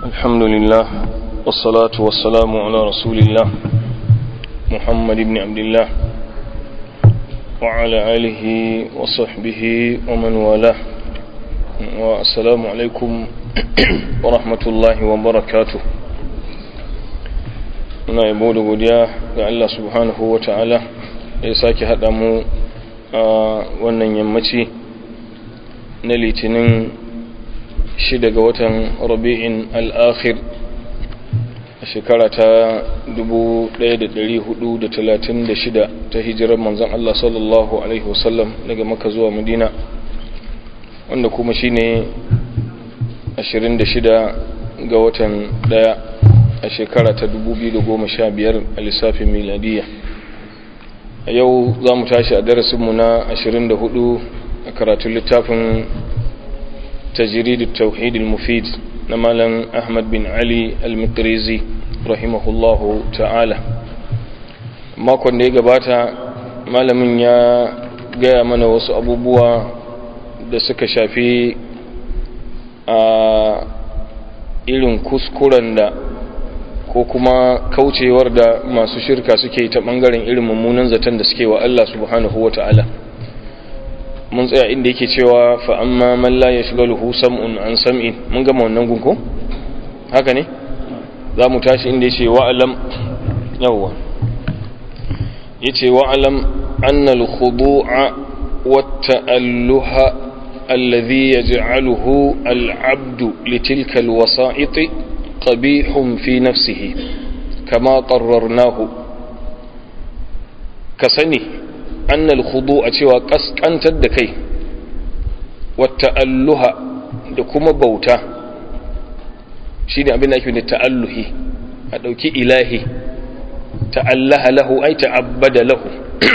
الحمد لله والصلاة والسلام على رسول الله محمد بن عبد الله وعلى آله وصحبه ومن والاه والسلام عليكم ورحمة الله وبركاته muna yabo da godiya ga Allah subhanahu wa ta'ala da ya sake haɗa mu a wannan yammaci na litinin shida ga watan rabi'in al'akhir a shekara ta 1436 ta hijirar manzan Allah sallallahu Alaihi wasallam daga maka zuwa madina wanda kuma shine 26 ga watan daya a shekara ta 2015 a lissafin miladiya a yau za mu tashi a darasinmu na 24 a karatun littafin tajiridu tauhidul mufid na malam ahmad bin ali al-mikrizi rahimahullahu ta'ala makon da ya gabata malamin ya gaya mana wasu abubuwa da suka shafi a irin kuskuren da ko kuma kaucewar da masu shirka suke ta bangaren irin mummunan zaton da suke wa Allah subhanahu wa ta'ala mun tsaya inda yake cewa fa amma man la yashghaluhu sam'un an sam'in mun gama wannan gunko haka ne za mu tashi inda yace wa alam yawwa yace wa alam anna al-khudu'a wat ta'alluha alladhi yaj'aluhu al-'abdu litilka al-wasa'iti قبيح في نفسه كما قررناه كسني أن الخضوع cewa kaskantar da kai والتألها da kuma bauta shine abin da ake da ta'alluhi a dauki ilahi ta'allaha lahu ay ta'abbada lahu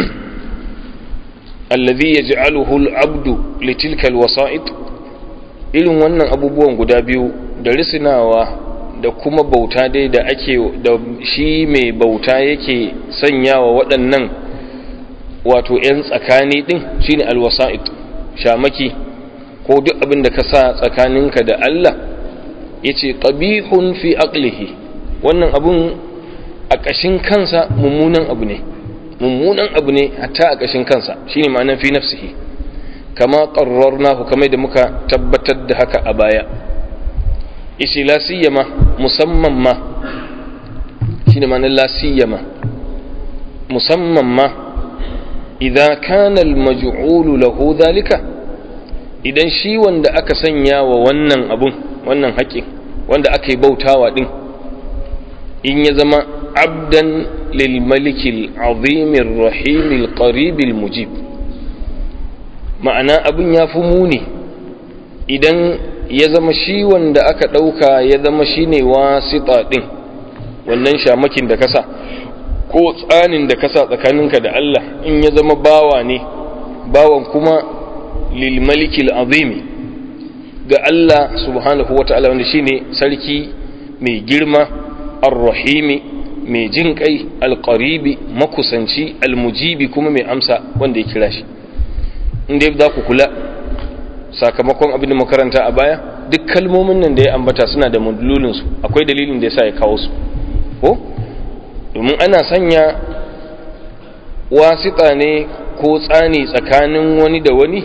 alladhi yaj'aluhu al-'abdu litilka al-wasa'id irin wannan abubuwan guda biyu da risinawa da kuma bauta dai da ake da shi mai bauta yake sanyawa waɗannan wato 'yan tsakani ɗin shine alwasa'id shamaki ko duk abin da ka sa tsakaninka da Allah yace qabihun fi aqlihi wannan abun a ƙashin kansa mummunan abu ne mummunan abu ne hatta a ƙashin kansa shine ma'anar fi nafsihi kama qarrarnahu kamar da muka tabbatar da haka a baya ishi la siyama musamman ma shine ma'anar la siyama musamman ma idan kana al-maj'ulu lahu dhalika idan shi wanda aka sanya wa wannan abun wannan haƙin wanda aka yi bautawa din in ya zama abdan lil malikil azimir rahimil qaribil mujib ma'ana abun ya fi muni idan ya zama shi wanda aka ɗauka ya zama shi ne wasita ɗin wannan shamakin da kasa ko tsanin da kasa tsakaninka da Allah in ya zama bawa ne bawan kuma lilmalikil azimi ga Allah subhanahu wa ta'ala wanda shi ne sarki mai girma arrahimi mai jin kai alƙaribi makusanci almujibi kuma mai amsa wanda ya kira shi inda za ku kula sakamakon abin da makaranta a baya duk kalmomin nan da ya ambata suna da madlulinsu akwai dalilin da ya sa ya kawo su ko domin ana sanya wasita ne ko tsani tsakanin wani da wani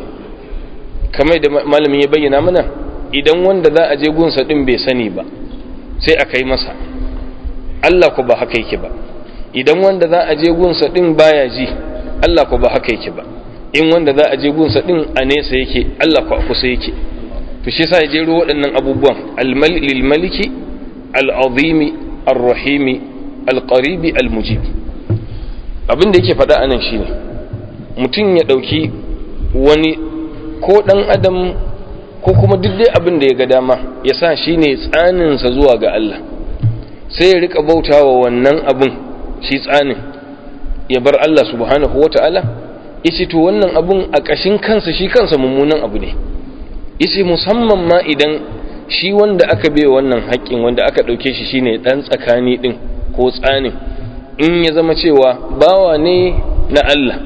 kamar da malamin ya bayyana mana idan wanda za a je gunsa din bai sani ba sai a kai masa Allah ko ba haka yake ba idan wanda za a je gunsa din baya ji Allah ko ba haka yake ba in wanda za a je gunsa din a nesa yake Allah ko a kusa yake to shi yasa ya jero waɗannan abubuwan lil maliki al azimi ar rahimi al qaribi al mujib abin da yake faɗa anan shine mutum ya ɗauki wani ko ɗan adam ko kuma duk dai abin da ya ga dama ya sa shine tsaninsa zuwa ga Allah sai ya rika bautawa wannan abin shi tsanin ya bar Allah subhanahu wata'ala yace to wannan abun a ƙashin kansa shi kansa mummunan abu ne yace musamman ma idan shi wanda aka bai wannan haƙƙin wanda aka ɗauke shi shine ɗan tsakani ɗin ko tsanin in ya zama cewa bawa ne na Allah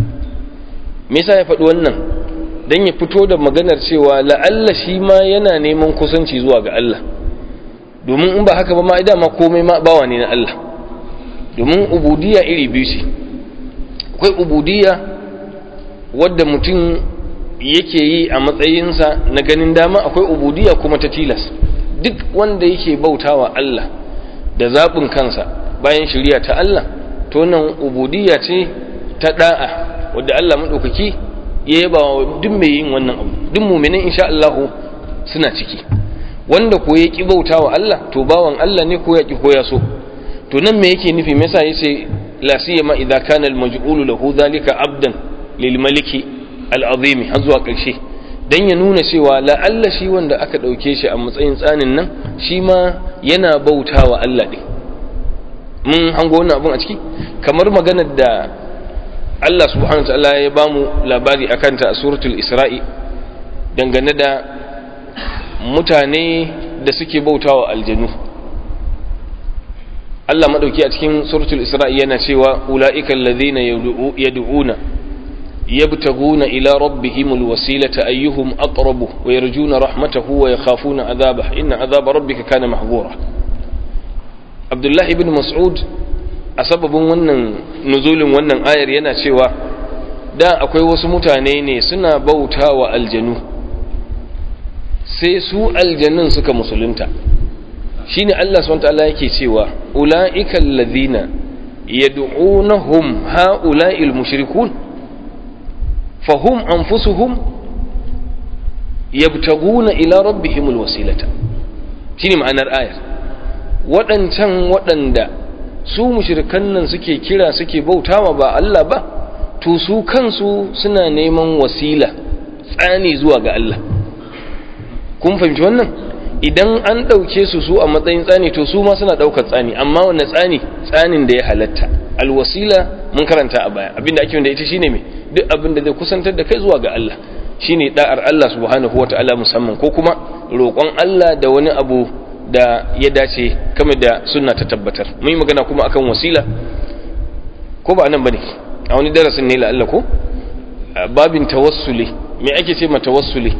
me yasa ya faɗi wannan dan ya fito da maganar cewa la'alla shi ma yana neman kusanci zuwa ga Allah domin in ba haka ba ma dama komai ma bawa ne na Allah domin ubudiyya iri biyu ce akwai ubudiyya wadda mutum yake yi a matsayinsa na ganin dama akwai ubudiyya kuma ta tilas duk wanda yake bautawa Allah da zaɓin kansa bayan shirya ta Allah to nan ubudiyya ce ta da'a wadda Allah maɗaukaki ya yaba wa duk mai yin wannan abu duk muminin insha Allah suna ciki wanda ko ya ki bautawa Allah to bawan Allah ne ko ya ki ko ya so to nan me yake nufi me yasa yace la siyama idza kana al maj'ulu lahu dhalika abdan lil maliki al azimi har zuwa karshe dan ya nuna cewa la Allah shi wanda aka dauke shi a matsayin tsanin nan shi ma yana bautawa Allah din mun hango wannan abun a ciki kamar maganar da Allah subhanahu wataala ya bamu labari akan ta a suratul Isra'i dangane da mutane da suke bautawa aljanu Allah madauki a cikin suratul Isra'i yana cewa ulaika alladhina yad'una yabtaguna ila rabbihimul wasilata ayyuhum aqrabu wa yarjuna rahmatahu wa yakhafuna adhabah inna adhaba rabbika kana mahzura Abdullah ibn Mas'ud a sababin wannan nuzulin wannan ayar yana cewa da akwai wasu mutane ne suna bauta wa aljanu sai su aljanun suka musulunta shine Allah subhanahu wataala yake cewa ulaika alladhina yad'unahum haula'il mushrikun fahum anfusuhum yabtaguna ila rabbihimul wasilata shine ma'anar ayar waɗancan waɗanda su mushrikan nan suke kira suke bautawa ba Allah ba to su kansu suna neman wasila tsani zuwa ga Allah kun fahimci wannan idan an ɗauke su su a matsayin tsani to su ma suna ɗaukar tsani amma wanne tsani tsanin da ya halatta alwasila mun karanta a baya abinda ake wanda ita shine me duk abin da zai kusantar da kai zuwa ga Allah shine da'ar Allah subhanahu wata'ala musamman ko kuma roƙon Allah da wani abu da ya dace kamar da sunna ta tabbatar mun yi magana kuma akan wasila ko ba nan bane a wani darasin ne la'alla ko babin tawassuli me ake ce ma tawassuli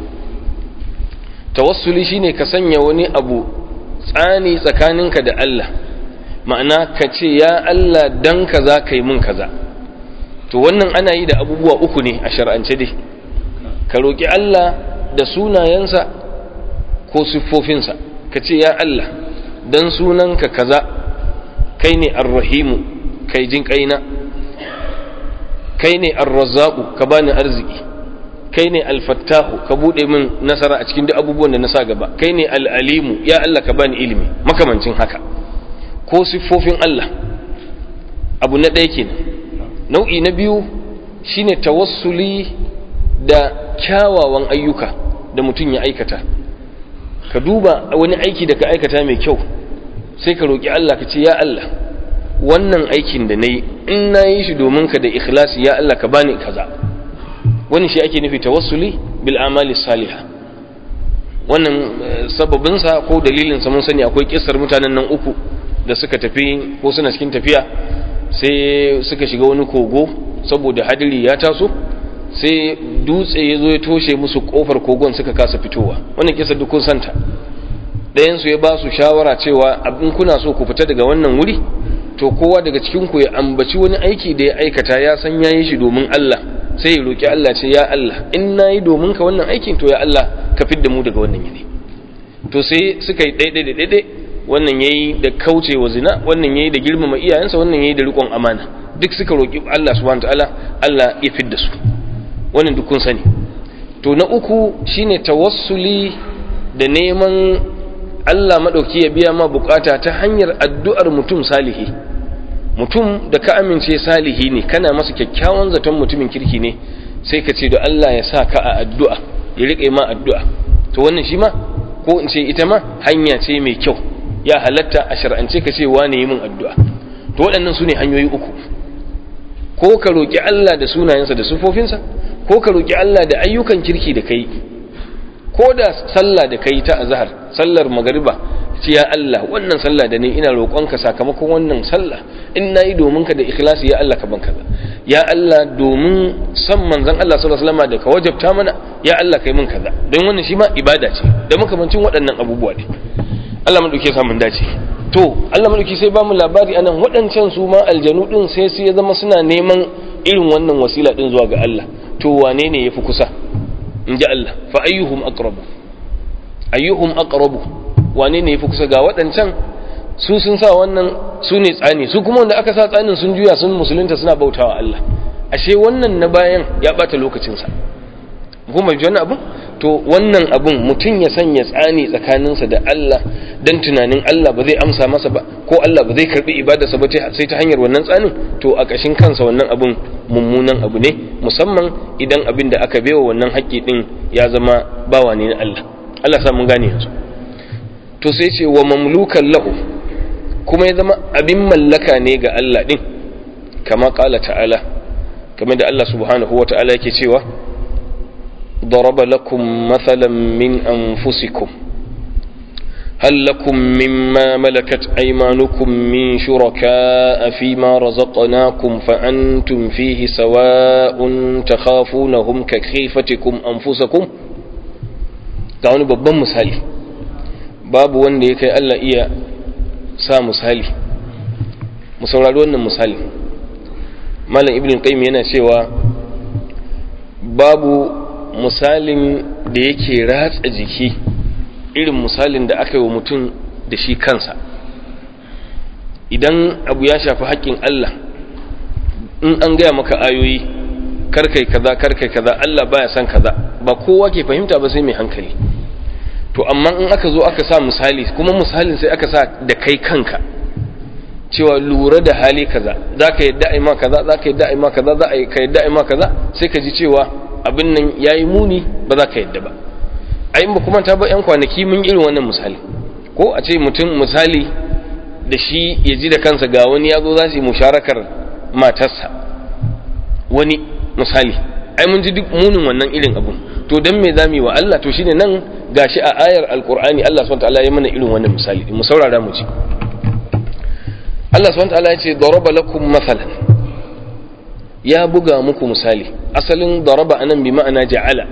tawassuli shine ka sanya wani abu tsani tsakaninka da Allah ma'ana ka ce ya Allah dan kaza kai mun kaza to wannan ana yi da abubuwa uku ne a shar'ance dai ka roki Allah da sunayensa ko siffofinsa ka ce ya Allah dan sunanka kaza kai ne arrahimu kai jin kaina kai ne arrazzaqu ka bani arziki kai ne alfattahu ka bude min nasara a cikin duk abubuwan da na sa gaba kai ne al'alimu ya Allah ka bani ilimi makamancin haka ko siffofin Allah abu na ɗaya kenan nau'i na biyu shine tawassuli da kyawawan ayyuka da mutum ya aikata ka duba wani aiki da ka aikata mai kyau sai ka roƙi Allah ka ce ya Allah wannan aikin da na yi in na yi shi domin ka da ikhlasi ya Allah ka bani kaza wani shi ake nufi tawassuli bil amali salihah wannan sababinsa ko dalilinsa mun sani akwai kissar mutanen nan uku da suka tafi ko suna cikin tafiya sai suka shiga wani kogo saboda hadiri ya taso sai dutse ya zo ya toshe musu kofar kogon suka kasa fitowa wannan kisa duk kun santa ɗayansu ya ba su shawara cewa abin kuna so ku fita daga wannan wuri to kowa daga cikin ku ya ambaci wani aiki da ya aikata ya san yayi shi domin Allah sai ya roki Allah ce ya Allah in nayi domin ka wannan aikin to ya Allah ka fidda mu daga wannan yanayi to sai suka yi daidai da daidai wannan yayi da kaucewa zina wannan yayi da girmama iyayensa wannan yayi da riƙon amana duk suka roki Allah subhanahu wataala Allah ya fidda su wannan duk kun sani to na uku shine tawassuli da neman Allah madauki ya biya ma bukata ta hanyar addu'ar mutum salihi mutum da ka amince salihi ne kana masa kyakkyawan zaton mutumin kirki ne sai ka ce da Allah ya sa ka a addu'a ya riƙe ma addu'a to wannan shi ma ko in ce ita ma hanya ce mai kyau ya halatta a shar'ance ka ce wane yi min addu'a to waɗannan su ne hanyoyi uku ko ka roƙi Allah da sunayensa da sufofinsa ko ka roƙi Allah da ayyukan kirki da kai ko da sallah da kai ta azhar sallar magariba ce ya Allah wannan sallah da ni ina roƙonka sakamakon wannan sallah in nayi domin ka da ikhlasi ya Allah ka ban kaza ya Allah domin san manzon Allah sallallahu alaihi wasallam da ka wajabta mana ya Allah kai min kaza don wannan shi ma ibada ce da makamancin waɗannan abubuwa ne Allah madauke sa mun dace to Allah madauki sai ba mu labari anan waɗancan su ma aljanu din sai su ya zama suna neman irin wannan wasila din zuwa ga Allah to wane ne yafi kusa in ji Allah fa ayyuhum aqrabu ayyuhum aqrabu wane ne yafi kusa ga waɗancan su sun sa wannan su ne tsani su kuma wanda aka sa tsanin sun juya sun musulunta suna bautawa Allah ashe wannan na bayan ya bata lokacinsa kuma ji wannan abun to wannan abun mutum ya sanya tsani tsakaninsa da Allah dan tunanin Allah ba zai amsa masa ba ko Allah ba zai karbi ibadarsa ba sai ta hanyar wannan tsanin to a ƙashin kansa wannan abun mummunan abu ne musamman idan abin da aka baiwa wannan haƙƙi din ya zama bawa ne na Allah Allah sa mun gane yanzu to sai ce wa mamlukan lahu kuma ya zama abin mallaka ne ga Allah din kama ƙala ta'ala kamar da Allah subhanahu wa ta'ala yake cewa ضرب لكم مثلا من أنفسكم هل لكم مما ملكت أيمانكم من شركاء فيما رزقناكم فأنتم فيه سواء تخافونهم كخيفتكم أنفسكم تعالوا babban misali babu wanda ya kai Allah iya sa misali mu saurari wannan misali malam ibn qayyim yana cewa babu misalin da yake ratsa jiki irin misalin da aka yi wa mutum da shi kansa idan abu ya shafi haƙƙin Allah in an gaya maka ayoyi karkai kaza karkai kaza Allah baya son kaza ba kowa ke fahimta ba sai mai hankali to amma in aka zo aka sa misali kuma misalin sai aka sa da kai kanka cewa lura da hali kaza za ka yadda a ma kaza za ka yadda a ma kaza za ka yadda a ma kaza sai ka ji cewa abin nan ya yi muni ba za ka yadda ba a ba kuma ta ba 'yan kwanaki mun irin wannan misali ko a ce mutum misali da shi ya ji da kansa ga wani ya zo za su yi musharakar matarsa wani misali ai mun ji duk munin wannan irin abun to dan me zamu yi wa Allah to shine nan gashi a ayar alqur'ani Allah subhanahu wataala ya mana irin wannan misali mu saurara mu ji Allah subhanahu wataala ya ce daraba lakum mathalan ya buga muku misali asalin daraba anan bi ma'ana ja'ala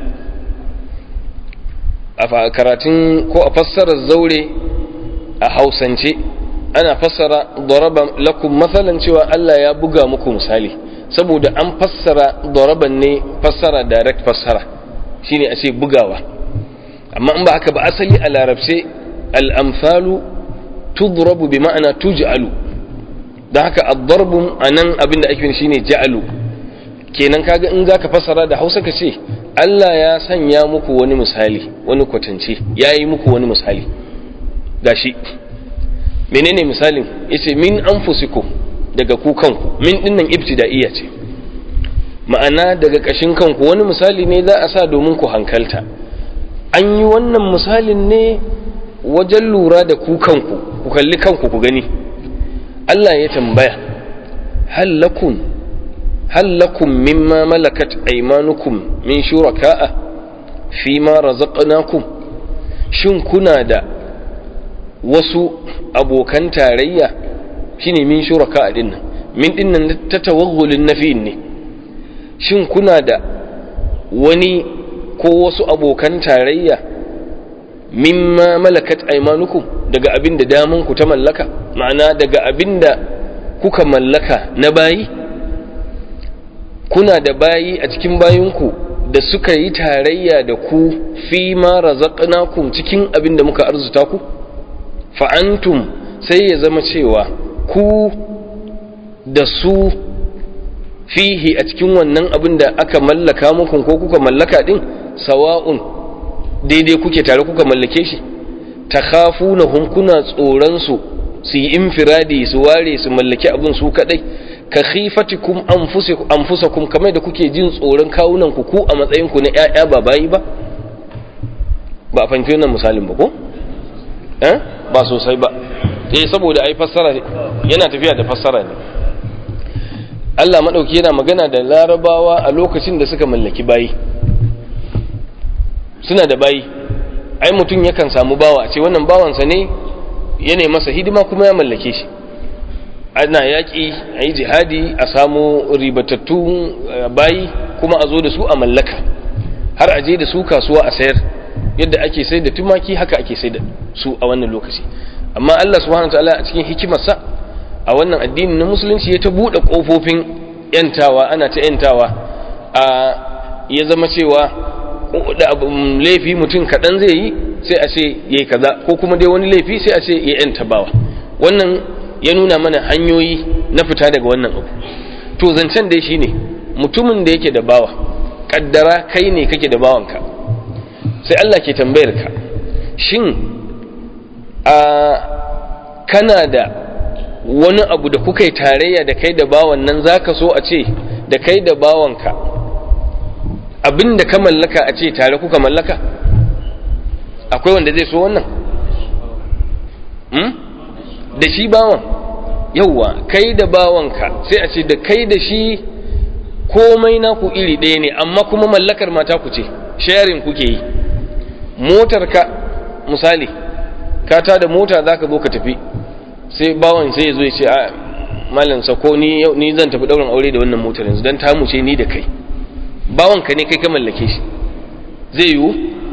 a karatun ko a fassarar zaure a hausance ana fassara daraba lakum mathalan cewa Allah ya buga muku misali saboda an fassara daraban ne fassara direct fassara shine a ce bugawa amma in ba haka ba asali a larabce al-amsalu tudrabu bi ma'ana tuj'alu don haka ad-darbu anan abinda ake shine ja'alu kenan kaga in zaka fassara da Hausa ka ce Allah ya sanya muku wani misali wani kwatance yayi muku wani misali gashi menene misalin yace min anfusikum daga ku kanku min dinnan ibtida'iyya ce ma'ana daga kashin kanku wani misali ne za a sa domin ku hankalta an yi wannan misalin ne wajen lura da ku kanku ku kalli kanku ku gani Allah ya tambaya hal lakum hal lakum mimma malakat aymanukum min shuraka'a fi ma razaqnakum shin kuna da wasu abokan tarayya shine min shuraka din nan min din nan ta tawaggulin nafi'in ne shin kuna da wani ko wasu abokan tarayya mimma malakat aymanukum daga abin da daman ku ta mallaka ma'ana daga abin da kuka mallaka na bayi kuna da bayi a cikin bayinku da suka yi tarayya da ku fi ma razaqnakum cikin abin da muka arzuta ku fa'antum sai ya zama cewa ku da su fihi a cikin wannan abin da aka mallaka muku ko kuka mallaka din sawa'un daidai kuke tare kuka mallake shi ta kafu na hunkuna tsoronsu su yi infiradi su ware su mallaki abin su kadai ka khifatikum anfusakum kamar da kuke jin tsoron kawunan ku ku a matsayin ku na ƴaƴa ba bayi ba ba a fahimci wannan misalin ba ko eh ba sosai ba eh saboda ai fassara yana tafiya da fassara ne Allah madauki yana magana da larabawa a lokacin da suka mallaki bayi suna da bayi ai mutum yakan samu bawa ce wannan bawansa ne yana masa hidima kuma ya mallake shi ana yaƙi a yi jihadi a samu ribatattun bayi kuma a zo da su a mallaka har a je da su kasuwa a sayar yadda ake sai da tumaki haka ake sai da su a wannan lokaci amma Allah subhanahu wataala a cikin hikimarsa a wannan addini na musulunci ya ta buɗe ƙofofin yantawa ana ta yantawa a ya zama cewa da laifi mutum kaɗan zai yi sai a ce yayi kaza ko kuma dai wani laifi sai a ce ya yanta bawa wannan ya nuna mana hanyoyi na fita daga wannan abu to zancen dai shine mutumin da yake da bawa kaddara kai ne kake da bawanka sai Allah ke tambayar ka shin a kana da wani abu da kuka yi tarayya da kai da bawan nan zaka so a ce da kai da bawanka abin da ka mallaka a ce tare kuka mallaka akwai wanda zai so wannan da shi bawan yauwa kai da bawanka sai a ce da kai da shi komai naku iri ɗaya ne amma kuma mallakar mata ku ce sharing kuke yi motarka misali ka ta da mota za ka zo ka tafi sai bawan sai ya zo ya ce a malin sako ni ni zan tafi ɗaurin aure da wannan motar yanzu don ta mu ce ni da kai bawanka ne kai ka mallake shi zai yiwu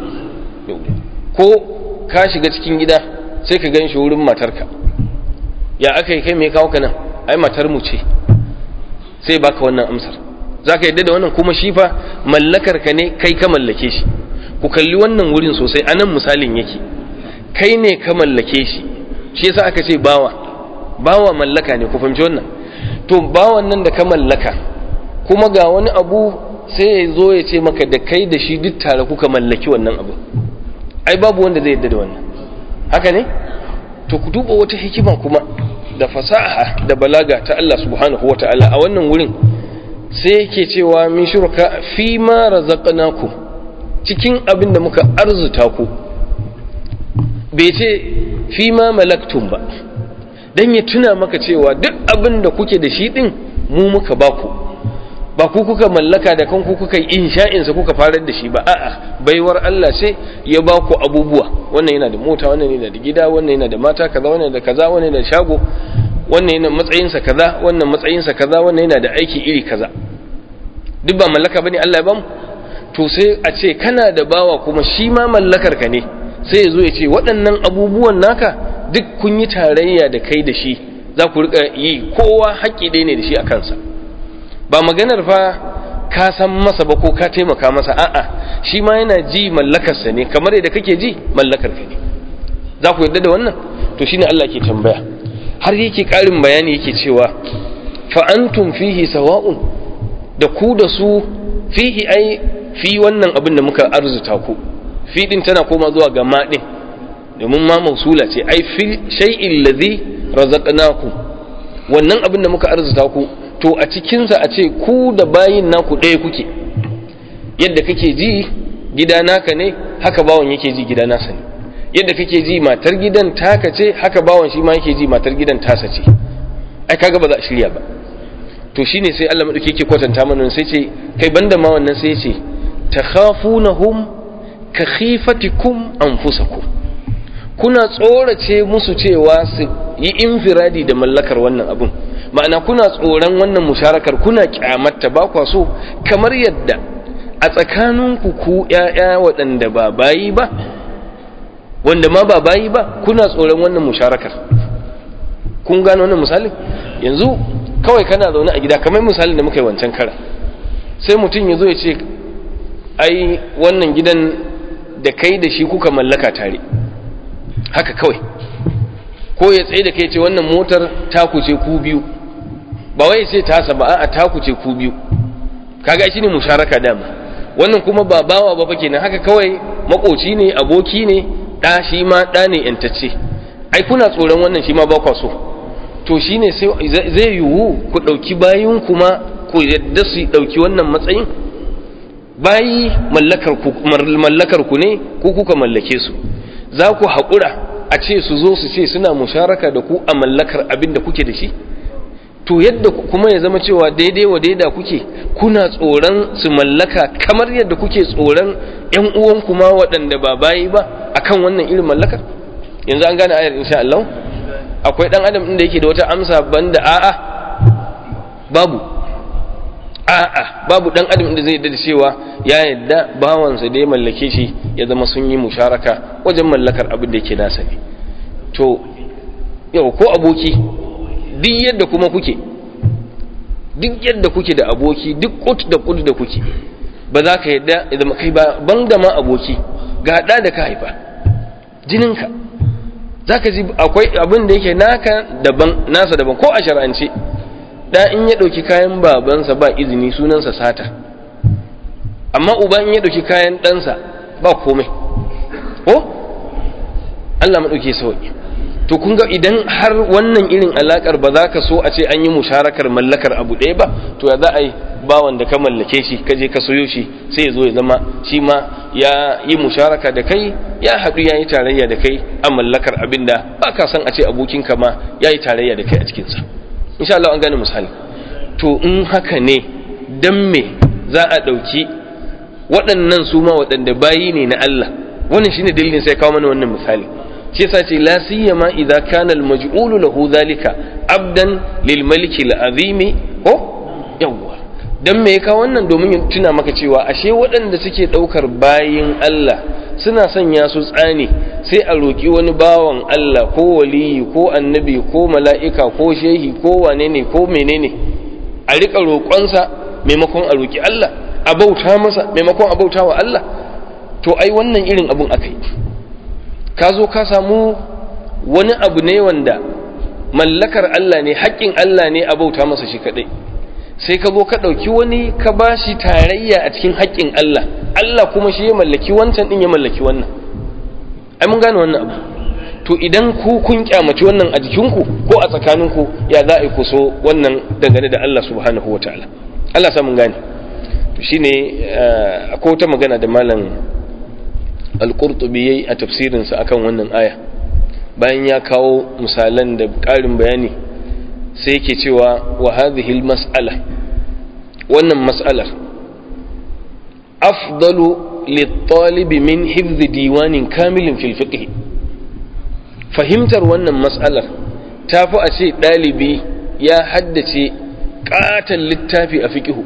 ko ka shiga cikin gida sai ka gan shi wurin matarka ya aka yi kai mai kawo ka nan ai matar mu ce sai baka wannan amsar za ka yadda da wannan kuma shi fa mallakar ka ne kai ka mallake shi ku kalli wannan wurin sosai a nan misalin yake kai ne ka mallake shi shi yasa aka ce bawa bawa mallaka ne ku fahimci wannan to bawan nan da ka mallaka kuma ga wani abu sai ya zo ya ce maka da kai da shi duk tare kuka mallaki wannan abu ai babu wanda zai yadda da wannan haka ne to ku duba wata hikima kuma da fasaha da balaga ta Allah subhanahu wata'ala a wannan wurin sai yake cewa min shurka fi ma razaqnakum cikin abin da muka arzuta ku bai ce fi ma malaktum ba dan ya tuna maka cewa duk abin da kuke da shi din mu muka baku ba ku kuka mallaka da kanku kuka yi insha'insa kuka farar da shi ba a'a baiwar Allah sai ya ba ku abubuwa wannan yana da mota wannan yana da gida wannan yana da mata kaza wannan da kaza wannan yana da shago wannan yana matsayinsa kaza wannan matsayinsa kaza wannan yana da aiki iri kaza duk ba mallaka bane Allah ya bamu to sai a ce kana da bawa kuma shi ma mallakar ka ne sai ya zo ya ce waɗannan abubuwan naka duk kun yi tarayya da kai da shi za ku rika yi kowa haƙƙi ɗaya ne da shi a kansa ba maganar fa ka san masa ba ko ka taimaka masa a'a shi ma yana ji mallakarsa ne kamar yadda kake ji mallakar ka ne za ku yarda da wannan to shine Allah ke tambaya har yake karin bayani yake cewa fa antum fihi sawa'un da ku da su fihi ai fi wannan abin da muka arzuta ku fi din tana koma zuwa ga ma din domin ma mausula ce ai fi shay'in ladhi razaqnakum wannan abin da muka arzuta ku to a cikinsa a ce ku da bayin naku ɗaya kuke yadda kake ji gida naka ne haka bawan yake ji gida nasa ne yadda kake ji matar gidan taka ce haka bawan shi ma yake ji matar gidan tasa ce ai kaga ba za a shirya ba to shine sai Allah madauki yake kwatanta mana sai ce kai banda ma wannan sai ce takhafunahum ka khifatikum anfusakum kuna tsorace musu cewa su yi infiradi da mallakar wannan abun ma'ana kuna tsoron wannan musharakar kuna kyamatta ba kwa so kamar yadda a tsakaninku ku ƴaƴa waɗanda ba bayi ba wanda ma ba bayi ba kuna tsoron wannan musharakar kun gano wannan misali yanzu kawai kana zaune a gida kamar misalin da muka yi wancan kara sai mutum ya zo ya ce ai wannan gidan da kai da shi kuka mallaka tare haka kawai ko ya tsaye da kai ce wannan motar taku ce ku biyu ba wai sai tasa ba a taku ce ku biyu kaga shi ne musharaka dama wannan kuma ba bawa ba fake nan haka kawai makoci ne aboki ne ɗa shi ma ɗa ne yantacce ai kuna tsoron wannan shi ma ba kwa so to shi ne zai yiwu ku ɗauki bayin kuma ku yadda su ɗauki wannan matsayin bayi mallakar ku ne ko kuka mallake su za ku haƙura a ce su zo su ce suna musharaka da ku a mallakar abin da kuke da shi to yadda kuma ya zama cewa daidai wa daida kuke kuna tsoron su mallaka kamar yadda kuke tsoron yan uwan kuma waɗanda ba bayi ba akan wannan irin mallakar yanzu an gane ayar insha Allah akwai dan adam inda yake da wata amsa banda a'a babu a'a babu dan adam da zai da cewa ya yadda bawansa da ya mallake shi ya zama sun yi musharaka wajen mallakar abin da yake nasa ne to yau ko aboki duk yadda kuma kuke duk yadda kuke da aboki duk kut da kut da kuke ba za ka yadda ya zama kai ba ban da ma aboki ga da da ka haifa jininka za ka ji akwai abin da yake naka daban nasa daban ko a shar'ance da in ya ɗauki kayan babansa ba izini sunansa sata amma uba in ya ɗauki kayan ɗansa ba komai ko Allah maɗauke sauƙi to kun ga idan har wannan irin alaƙar ba za ka so a ce an yi musharakar mallakar abu ɗaya ba to ya za a yi bawan da ka mallake shi ka je ka soyo shi sai ya zo ya zama shi ma ya yi musharaka da kai ya haɗu ya yi tarayya da kai a mallakar abin da ba ka son a ce abokinka ma ya yi tarayya da kai a cikinsa insha Allah an gane misali to in haka ne dan me za a ɗauki waɗannan su ma waɗanda bayi ne na Allah wannan shine dalilin sai kawo mana wannan misali shi yasa ce la siyama idza kana al maj'ulu lahu zalika abdan lil maliki al azimi ko yawwa dan me ya kawo wannan domin ya tuna maka cewa ashe waɗanda suke ɗaukar bayin Allah suna sanya su tsani sai a roƙi wani bawan Allah ko waliyi ko annabi ko mala'ika ko shehi ko wane ne ko menene a riƙa roƙonsa maimakon a roƙi Allah a bauta masa maimakon a bauta wa Allah to ai wannan irin abun aka yi ka zo ka samu wani abu ne wanda mallakar Allah ne haƙƙin Allah ne a bauta masa shi kaɗai sai ka zo ka ɗauki wani ka ba shi tarayya a cikin haƙƙin Allah Allah kuma shi ya mallaki wancan ɗin ya mallaki wannan ai mun gane wannan abu to idan ku kun kyamaci wannan a jikinku ko a tsakaninku ya za a yi kuso wannan dangane da Allah subhanahu wa ta'ala Allah sa mun gane to shine akwai wata magana da malam al-qurtubi yayi a tafsirinsa akan wannan aya bayan ya kawo misalan da ƙarin bayani sai yake cewa wa hadhihi mas'ala wannan mas'alar afdalu lit-talib min hifz diwanin kamilin fil fiqh fahimtar wannan mas'alar tafi a ce dalibi ya haddace katan littafi a fiqh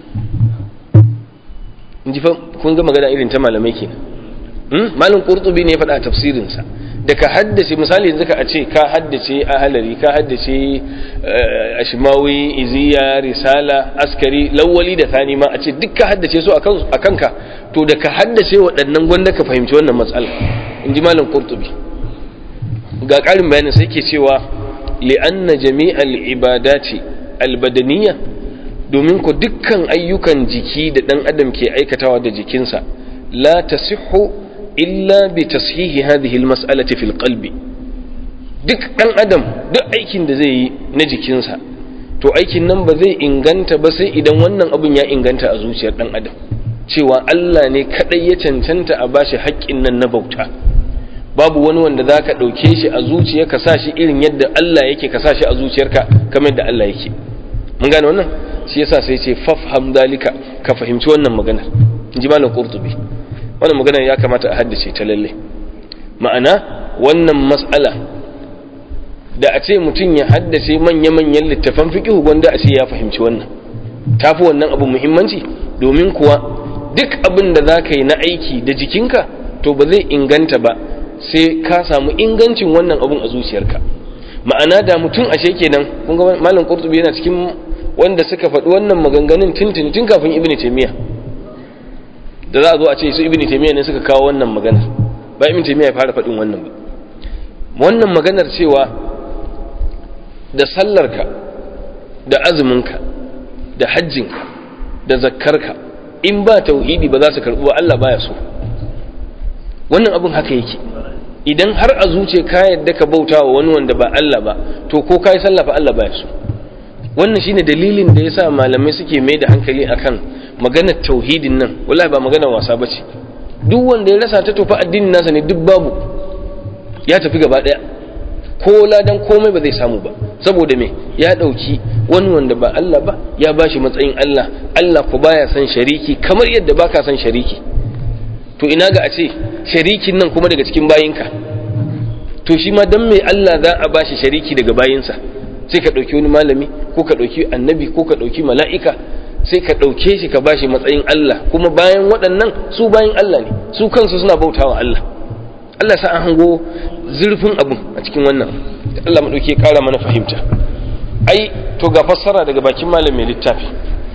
inji fa kun ga magana irin ta malamai kenan hmm malam qurtubi ne ya faɗa a tafsirinsa da ka haddace misali yanzu ka a ce ka haddace ahalari ka haddace ashmawi iziya risala askari lawali da thani ma a ce duk ka haddace su a kanka to da ka haddace waɗannan gwanda ka fahimci wannan matsala in ji malam qurtubi ga ƙarin bayanin sai ke cewa li'anna jami'al ibadati albadaniya domin ku dukkan ayyukan jiki da ɗan adam ke aikatawa da jikinsa la tasihhu illa bi tashihi hadhihi almas'alati fil qalbi duk dan adam duk aikin da zai yi na jikinsa to aikin nan ba zai inganta ba sai idan wannan abun ya inganta a zuciyar dan adam cewa Allah ne kadai ya cancanta a bashi haƙƙin nan na bauta babu wani wanda zaka dauke shi a zuciya ka sa shi irin yadda Allah yake ka sa shi a zuciyarka kamar yadda Allah yake mun gane wannan shi yasa sai ce fafham dalika ka fahimci wannan maganar inji malam qurtubi wannan magana ya kamata a haddace ta lalle ma'ana wannan mas'ala da a ce mutum ya haddace manya-manyan littafan fiqh gwanda a ce ya fahimci wannan tafi wannan abu muhimmanci domin kuwa duk abin da za ka yi na aiki da jikinka to ba zai inganta ba sai ka samu ingancin wannan abun a zuciyarka ma'ana da mutum ashe kenan kun ga malam qurtubi yana cikin wanda suka faɗi wannan maganganun tuntuni tun kafin ibnu taymiyyah da za a zo a ce su ibini taimiyya ne suka kawo wannan maganar ba ibini taimiyya ya fara faɗin wannan ba wannan maganar cewa da sallarka da azuminka da hajjinka da zakkarka in ba tauhidi ba za su karɓi ba Allah baya so wannan abin haka yake idan har a zuce ka yadda ka bauta wa wani wanda ba Allah ba to ko ka yi sallah fa Allah baya so wannan shine dalilin da yasa malamai suke mai da hankali akan maganar tauhidin nan wallahi ba maganar wasa bace duk wanda ya rasa ta tofa addinin nasa ne duk babu ya tafi gaba daya ko ladan komai ba zai samu ba saboda me ya dauki wani wanda ba Allah ba ya bashi matsayin Allah Allah ko baya san shariki kamar yadda baka san shariki to ina ga a ce sharikin nan kuma daga cikin bayinka to shi ma dan me Allah za a bashi shariki daga bayinsa sai ka dauki wani malami ko ka dauki annabi ko ka dauki mala'ika sai ka ɗauke shi ka bashi matsayin Allah kuma bayan waɗannan su bayan Allah ne su kansu suna bautawa Allah Allah sa an hango zurfin abun a cikin wannan Allah maɗauki ƙara mana fahimta ai to ga fassara daga bakin malam mai littafi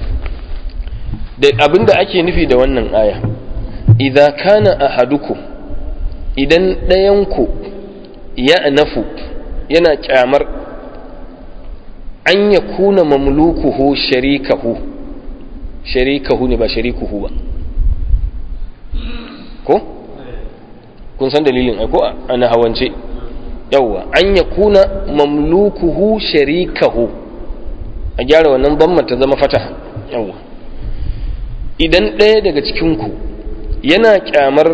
da abinda ake nufi da wannan aya idza kana ahadukum idan ɗayanku ya nafu yana kyamar an ya kuna mamlukuhu sharikahu sharikahu ne ba sharikuhu ba ko kun san dalilin ai ko ana hawance yawwa an ya kuna mamlukuhu sharikahu a gyara wannan bamma ta zama fata yawwa idan ɗaya daga cikinku yana kyamar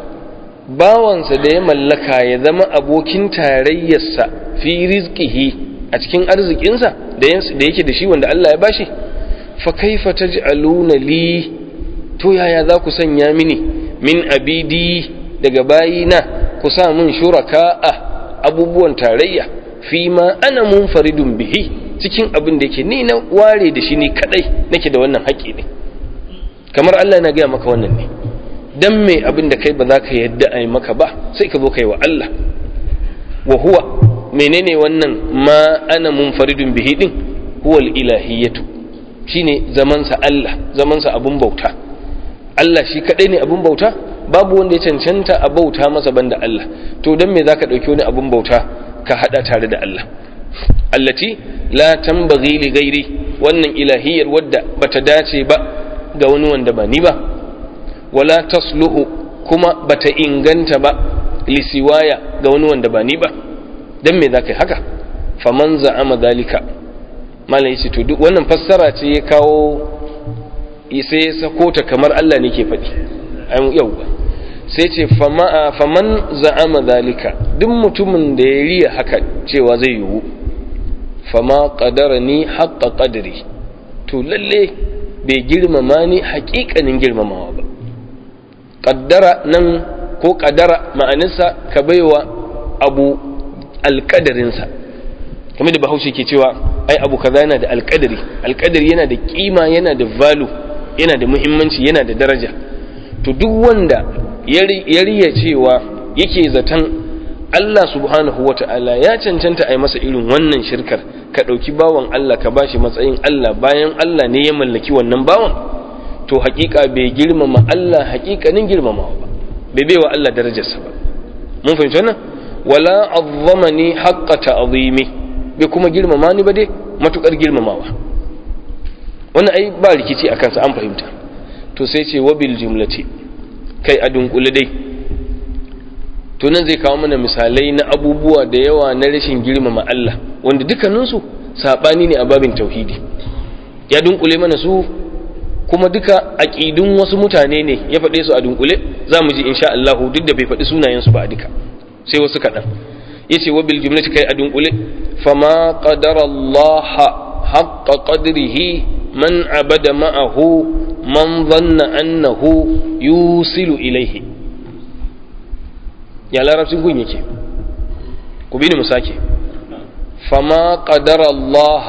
bawansa da ya mallaka ya zama abokin tarayyarsa fi rizqihi a cikin arzikinsa da yake da shi wanda Allah ya bashi fa kaifa taj'aluna li to yaya za ku sanya mini min abidi daga bayina ku sa min shuraka'a abubuwan tarayya fi ma ana munfaridun bihi cikin abin da yake ni na ware da shi ni kadai nake da wannan haƙƙi ne kamar Allah na gaya maka wannan ne dan me abin da kai ba za ka yadda a yi maka ba sai ka zo ka yi wa Allah wa huwa menene wannan ma ana munfaridun bihi din huwal ilahiyatu shine zamansa Allah zamansa abun bauta Allah shi kadai ne abun bauta babu wanda ya cancanta a bauta masa banda Allah to dan me zaka dauki wani abun bauta ka hada tare da Allah allati la tambaghi li ghairi wannan ilahiyar wadda bata dace ba ga wani wanda ba ni ba wala tasluhu kuma bata inganta ba lisiwaya ga wani wanda ba ni ba dan me zaka yi haka faman za'ama dalika malam yace to duk wannan fassara ce ya kawo sai ya sako ta kamar Allah ne ke faɗi ai yau sai ce faman za'ama dalika duk mutumin da ya riya haka cewa zai yiwu fama qadarani haqqa qadri to lalle bai girmama ni haƙiƙanin girmamawa ba qaddara nan ko qadara ma'anarsa ka baiwa abu alƙadarinsa kamar da bahaushe ke cewa ai abu kaza yana da alƙadari alƙadari yana da kima yana da valu yana da muhimmanci yana da daraja to duk wanda ya riya cewa yake zaton Allah subhanahu wa ta'ala ya cancanta a yi masa irin wannan shirkar ka ɗauki bawan Allah ka bashi matsayin Allah bayan Allah ne ya mallaki wannan bawan to haƙiƙa bai girmama Allah haƙiƙanin girmamawa ba bai baiwa Allah darajarsa ba mun fahimci wannan wala azzamani haqqa ta'zimi bai kuma girmama ni ba dai matukar girmamawa wannan ai ba rikici a kansa an fahimta to sai ce wabil jumlati kai a dunkule dai to nan zai kawo mana misalai na abubuwa da yawa na rashin girmama Allah wanda dukkaninsu saɓani ne a babin tauhidi ya dunkule mana su kuma duka aƙidun wasu mutane ne ya faɗe su a dunkule za mu ji insha Allah duk da bai faɗi sunayensu ba a duka sai wasu kaɗan ya ce wa bil jumlati kai a dunkule fama qadara Allah haqqa qadrihi man abada ma'ahu man dhanna annahu yusilu ilaihi ya larabcin gun yake ku bi ni mu sake fama qadara Allah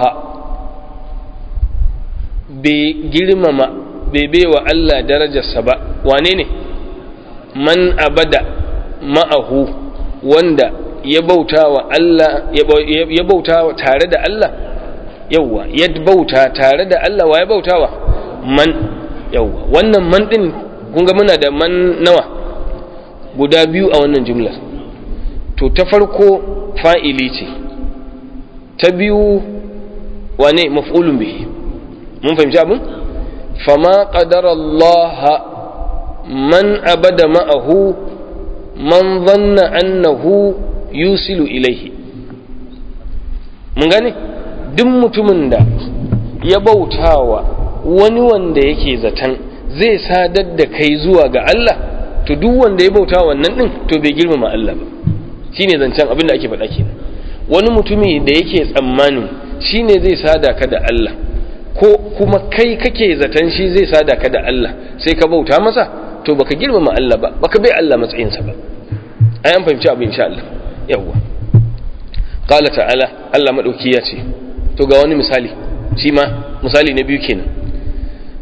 bai girmama bai baiwa Allah darajarsa ba wane ne man abada ma'ahu wanda ya bauta wa Allah ya bauta tare da Allah yawwa ya bauta tare da Allah wa ya bautawa man yawwa wannan man din kun ga muna da man nawa guda biyu a wannan jumlar to ta farko fa'ili ce ta biyu wane maf'ulun bihi mun fahimci abin fama qadara Allah man abada ma'ahu man zanna annahu yusilu ilaihi mun gane duk mutumin da ya bautawa wani wanda yake zaton zai sadar da kai zuwa ga Allah to duk wanda ya bauta wannan din to bai girmama Allah ba shine zancen abin da ake faɗa kenan wani mutumi da yake tsammanin shine zai sada ka da Allah ko kuma kai kake zaton shi zai sada ka da Allah sai ka bauta masa to baka girmama Allah ba baka bai Allah matsayinsa ba ai an fahimci abin insha Allah yawwa qala ta'ala Allah madauki ya ce to ga wani misali shi ma misali na biyu kenan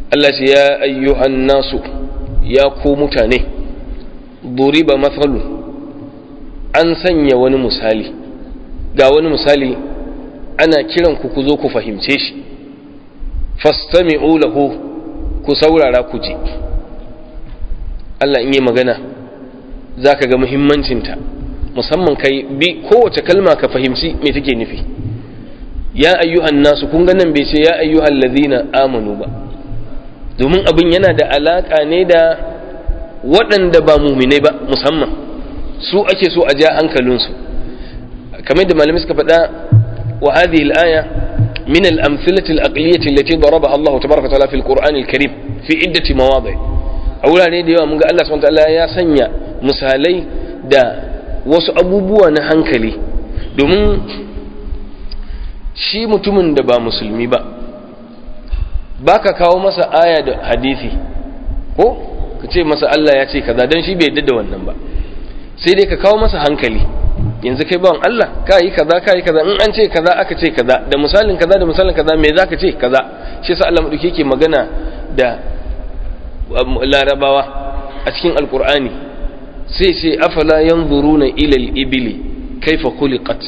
Allah ce ya ayyuhan nasu ya ku mutane duriba mathalu an sanya wani misali ga wani misali ana kiran ku ku zo ku fahimce shi fastami'u lahu ku saurara ku ji Allah in yi magana za ka ga muhimmancinta musamman kai bi kowace kalma ka fahimci me take nufi ya ayyuhan nasu kun ga nan bai ce ya ayyuhan ladina amanu ba domin abin yana da alaka ne da waɗanda ba muminai ba musamman su ake so a ja hankalinsu kamar da malamai suka faɗa wa hadhihi al-aya min al-amthilati al-aqliyati allati darabaha Allah tabaraka wa ta'ala fi al-Qur'an al-Karim fi iddati mawadi' a wurare da yawa mun ga Allah subhanahu wa ta'ala ya sanya misalai da wasu abubuwa na hankali domin shi mutumin da ba musulmi ba ba ka kawo masa aya da hadisi ko ka ce masa Allah ya ce kaza don shi bai yadda da wannan ba sai dai ka kawo masa hankali yanzu kai bawan Allah ka yi kaza ka yi kaza in an ce kaza aka ce kaza da misalin kaza da misalin kaza me za ka ce kaza shi sa Allah maɗauki yake magana da larabawa a cikin alkur'ani sai sai afala yanzuruna ila al-ibli kaifa khuliqat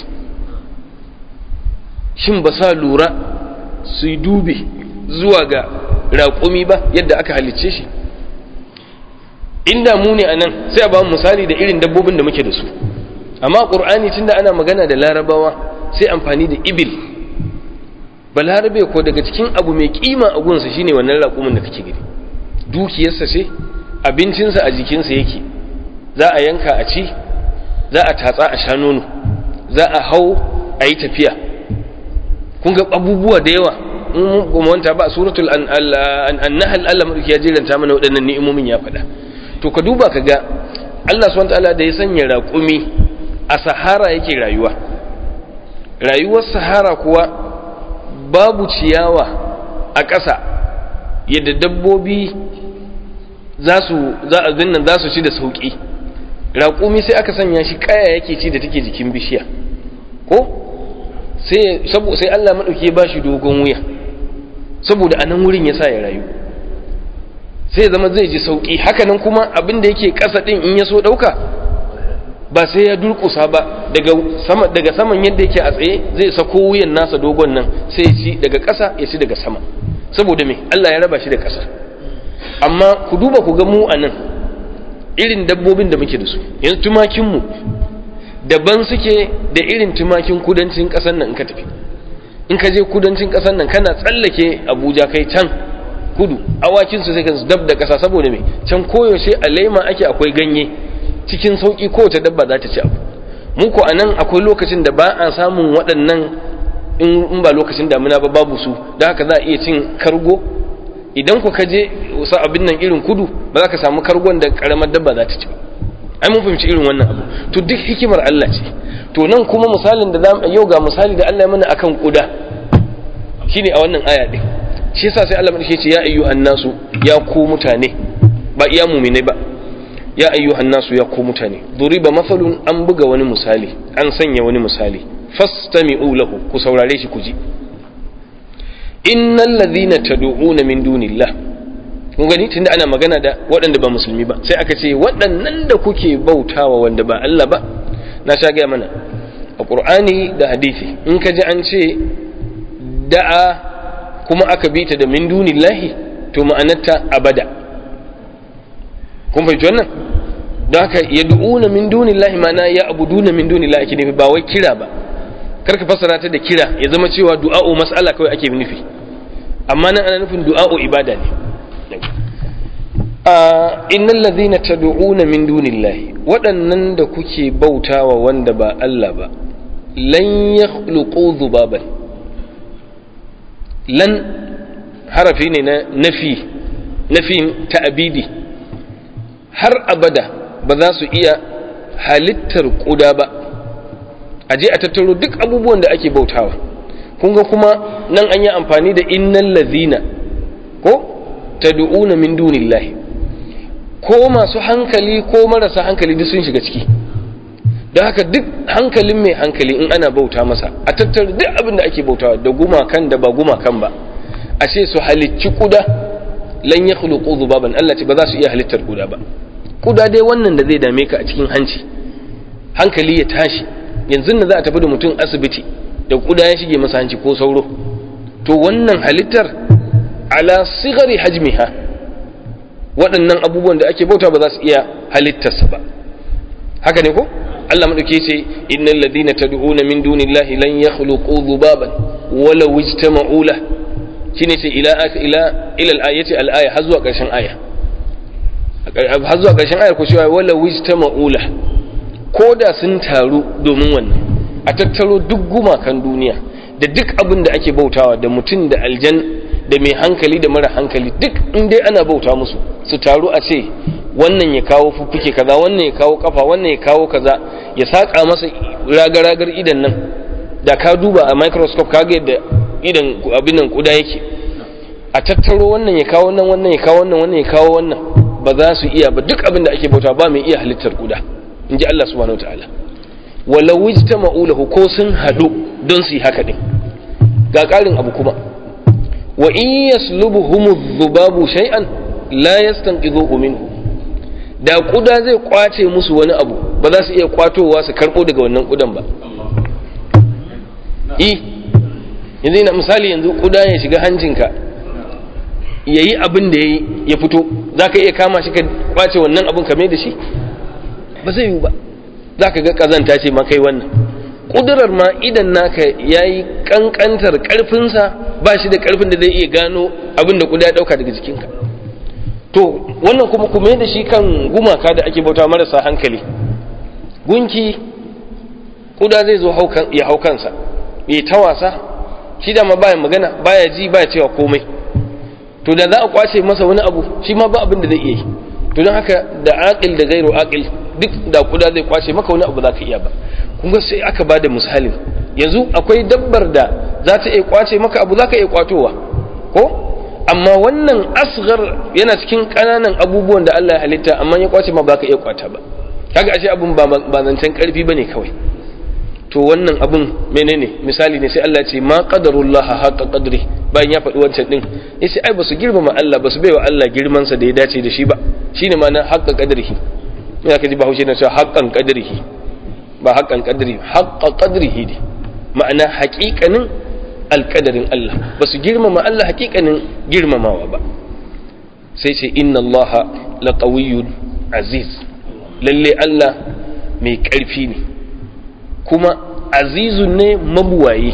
shin ba sa lura su yi dubi zuwa ga raƙumi ba yadda aka halicce shi inda mu ne anan sai a ba misali da irin dabbobin da muke da su amma qur'ani tunda ana magana da larabawa sai amfani da ibil balarabe ko daga cikin abu mai kima a gunsa shine wannan raƙumin da kake gani dukiyarsa ce abincinsa a jikinsa yake za a yanka a ci za a tatsa a sha nono za a hau a yi tafiya kun ga abubuwa da yawa in kuma wanta ba suratul an-nahl Allah madauki ya jiranta mana waɗannan ni'imomin ya faɗa to ka duba ka ga Allah subhanahu wataala da ya sanya raƙumi a sahara yake rayuwa rayuwar sahara kuwa babu ciyawa a ƙasa yadda dabbobi za su za a zinnan za su ci da sauƙi raƙumi sai aka sanya shi kaya yake ci da take jikin bishiya ko sai sabo sai Allah madauki ya bashi dogon wuya saboda anan wurin ya sa ya rayu sai zama zai ji sauƙi hakanan kuma abin da yake ƙasa din in ya so ɗauka ba sai ya durƙusa ba daga sama daga saman yadda yake a tsaye zai sako wuyan nasa dogon nan sai ya ci daga ƙasa ya ci daga sama saboda me Allah ya raba shi da ƙasa amma ku duba ku ga mu a nan irin dabbobin da muke da su yanzu tumakinmu daban suke da irin tumakin kudancin ƙasar nan in ka tafi in ka je kudancin ƙasar nan kana tsallake abuja kai can kudu awakinsu sai ka dab da ƙasa saboda me can koyaushe a laima ake akwai ganye cikin sauƙi kowace dabba za ta ci abu mu ko a nan akwai lokacin da ba a samun waɗannan in ba lokacin damina ba babu su da haka za a iya cin kargo idan ku kaje wasu abin nan irin kudu ba za ka samu kargon da karamar dabba za ta ci ba ai mun fahimci irin wannan abu to duk hikimar Allah ce to nan kuma misalin da zamu yau ga misali da Allah ya mana akan kuda shine a wannan aya din shi yasa sai Allah madauke ce ya ayyuhan nasu ya ku mutane ba iya mu'minai ba ya ayyuhan nasu ya ku mutane duriba masalun an buga wani misali an sanya wani misali fastami'u lahu ku saurare shi ku ji innal ladhina tad'una min dunillah kun gani tunda ana magana da waɗanda ba musulmi ba sai aka ce waɗannan da kuke bautawa wanda ba Allah ba na sha gaya mana a Qur'ani da hadisi in ka ji an ce da'a kuma aka bi ta da min dunillahi to ma'anarta abada kun fahimci wannan don haka yad'una min dunillahi ma'ana ya abuduna min dunillahi ake nufi ba wai kira ba karka fassara ta da kira ya zama cewa du'a'u mas'ala kawai ake nufi amma nan ana nufin du'a'u ibada ne a innal ladhina tad'una min dunillahi waɗannan da kuke bautawa wanda ba Allah ba lan yakhluqu dhubaban lan harafi ne na nafi nafin ta'abidi har abada ba za su iya halittar kuda ba a je a tattaro duk abubuwan da ake bautawa kun ga kuma nan an yi amfani da innal ladhina ko tad'una min dunillahi ko masu hankali ko marasa hankali duk sun shiga ciki don haka duk hankalin mai hankali in ana bauta masa a tattara duk abin da ake bautawa da gumakan da ba gumakan ba a ce su halicci kuda lan yakhluqu dhubaban Allah ce ba za su iya halittar kuda ba kuda dai wannan da zai dame ka a cikin hanci hankali ya tashi yanzu da za a tafi da mutum asibiti da kuda ya shige masa hanci ko sauro to wannan halittar ala sigari hajmiha waɗannan abubuwan da ake bauta ba za su iya halittarsa ba haka ne ko Allah madauke ce innal ladina tad'una min dunillahi lan yakhluqu dhubaban wala ijtama'u la shine ce ila ila ila al-ayati al-aya har zuwa ƙarshen aya har zuwa ƙarshen aya ko cewa wala ijtama'u la ko da sun taru domin wannan a tattaro duk gumakan duniya da duk abin da ake bautawa da mutum da aljan da mai hankali da mara hankali duk in dai ana bauta musu su taru a ce wannan ya kawo fuffuke kaza wannan ya kawo kafa wannan ya kawo kaza ya saka masa ragar-ragar idan nan da ka duba a microscope kaga yadda idan abin nan kuda yake a tattaro wannan ya kawo wannan wannan ya kawo wannan wannan ya kawo wannan ba za su iya ba duk abin da ake bauta ba mai iya halittar kuda in ji Allah subhanahu wataala walau ijtama'u lahu ko sun hadu don su yi haka din ga ƙarin abu kuma wa in yaslubuhum dhubabu shay'an la yastanqidhuhu minhu da kuda zai kwace musu wani abu ba za su iya kwatowa su karbo daga wannan kudan ba i yanzu ina misali yanzu kuda ya shiga hancinka yayi abin da yayi ya fito za ka iya kama shi ka kwace wannan abin ka mai da shi ba zai yiwu ba za ka ga kazanta ce ma kai wannan kudurar ma idan naka ya yi kankantar karfinsa ba shi da karfin da zai iya gano abin da kuda ya dauka daga jikinka to wannan kuma kuma da shi kan gumaka da ake bauta marasa hankali gunki kuda zai zo ya hau kansa ya ta wasa shi da ma baya magana baya ji baya cewa komai to da za a kwace masa wani abu shi ma ba abin da zai iya yi to don haka da aqil da gairu aqil duk da kuda zai kwace maka wani abu za ka iya ba kuma sai aka ba da misalin yanzu akwai dabbar da za ta iya kwace maka abu za ka iya kwatowa ko amma wannan asghar yana cikin ƙananan abubuwan da Allah ya halitta amma ya kwace ma ba ka iya kwata ba kaga ashe abun ba ba zancen karfi bane kawai to wannan abun menene misali ne sai Allah ya ce ma qadarullah haqa qadri bayan ya faɗi wancan din yace ai basu girmama Allah basu baiwa Allah girman sa da ya dace da shi ba shine ma'ana haqa qadrihi ina kaji bahaushe na cewa haqqan qadrihi ba haqqan qadri haqqa qadrihi ne ma'ana haƙiƙanin alƙadarin Allah basu girmama Allah haƙiƙanin girmamawa ba sai ce inna Allah laqawiyyun aziz lalle Allah mai ƙarfi ne kuma azizun ne mabuwaye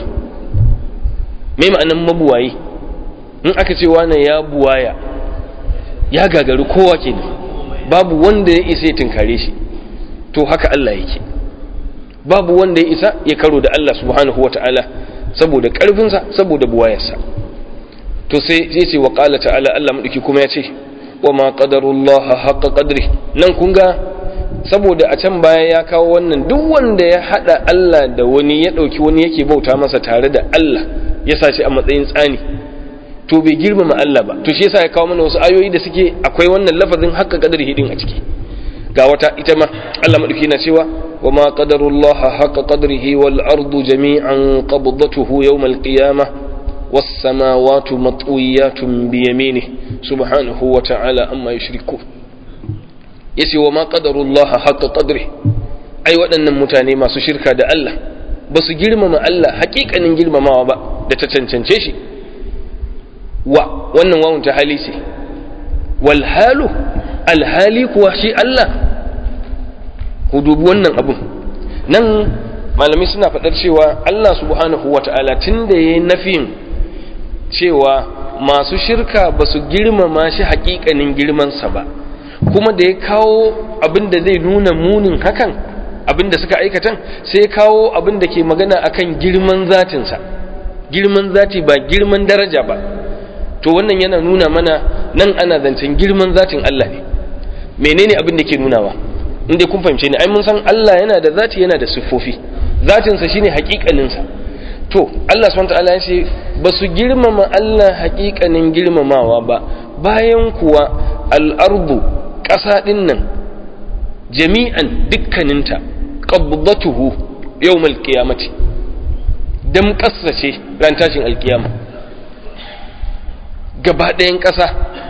mai ma'anan mabuwaye in aka ce wane ya buwaya ya gagari kowa ke babu wanda ya isa ya tunkare shi to haka Allah yake babu wanda ya isa ya karo da Allah subhanahu wa ta'ala saboda ƙarfinsa saboda buwayarsa to sai ya ce wa ƙala ta'ala Allah maɗauki kuma ya ce wa ma ƙadarullaha haƙa ƙadri nan kun ga saboda a can baya ya kawo wannan duk wanda ya hada Allah da wani ya dauki wani yake bauta masa tare da Allah ya sa shi a matsayin tsani to bai girmama Allah ba to shi yasa ya kawo mana wasu ayoyi da suke akwai wannan lafazin haqqa qadri hidin a ciki ga wata ita ma Allah madauki na cewa wa ma qadarullah haqqa qadrihi wal ardu jami'an qabdatuhu yawm al qiyamah was samawati matwiyatun bi yaminihi subhanahu wa ta'ala amma yushrikun yace wa ma qadarullah haqqa qadri ai waɗannan mutane masu shirka da Allah ba su girmama Allah haƙiƙanin girmamawa ba da ta cancance shi wa wannan wawun ta hali ce wal halu alhali kuwa shi Allah ku dubi wannan abun nan malami suna faɗar cewa Allah subhanahu wata'ala tun da ya yi nafin cewa masu shirka ba su girmama shi haƙiƙanin girmansa ba kuma da ya kawo abin da zai nuna munin hakan abin da suka aikatan sai ya kawo abin da ke magana akan girman zatinsa girman zati ba girman daraja ba to wannan yana nuna mana nan ana zancen girman zatin Allah ne menene abin da ke nunawa inda kun fahimce ni ai mun san Allah yana da zati yana da siffofi zatinsa shine hakikaninsa to Allah subhanahu wataala ya ce ba su girmama Allah hakikanin girmamawa ba bayan kuwa al'ardu ƙasa ɗin nan jami'an dukkaninta qabbatuhu yawmal qiyamati dam ce ran tashin alkiyama gaba ɗayan ƙasa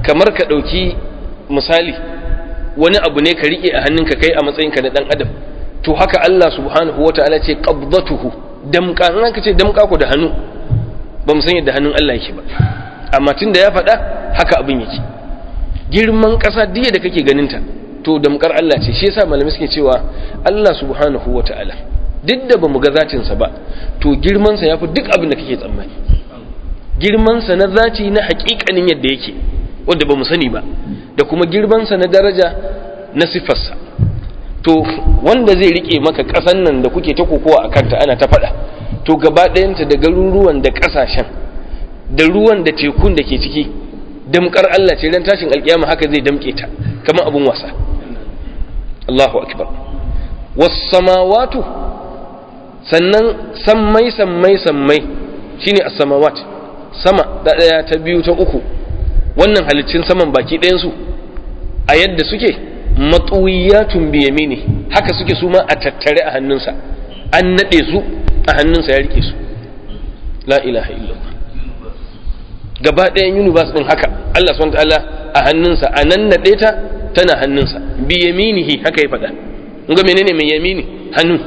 kamar ka ɗauki misali wani abu ne ka riƙe a hannunka kai a matsayinka na ɗan adam to haka Allah subhanahu wa ta'ala ce qabdatuhu damka in aka ce damka ku da hannu ba mu san yadda hannun Allah yake ba amma tun da ya faɗa haka abin yake girman ƙasa diya da kake ganinta to damkar Allah ce shi yasa malamai suke cewa Allah subhanahu wa ta'ala duk da bamu ga zatinsa ba to girmansa ya fi duk abin da kake tsammani girmansa na zati na haƙiƙanin yadda yake wanda ba mu sani ba da kuma girmansa na daraja na siffarsa to wanda zai rike maka ƙasan nan da kuke ta kokowa a kanta ana ta faɗa to gaba ɗayanta da garuruwan da ƙasashen da ruwan da tekun da ke ciki damkar Allah ce ran tashin alƙiyama haka zai damƙe ta kamar abun wasa Allahu akbar was samawatu sannan sammai sammai sammai shine as-samawat sama da daya ta biyu ta uku wannan haliccin saman baki ɗayan su a yadda suke matsuwiyatun bi yamini haka suke su ma a tattare a hannunsa an nade su a hannunsa ya rike su la ilaha illallah gaba ɗayan universe din haka Allah subhanahu wa ta'ala a hannunsa a nan nade ta tana hannunsa bi yaminihi haka ya faɗa ga menene mai yamini hannu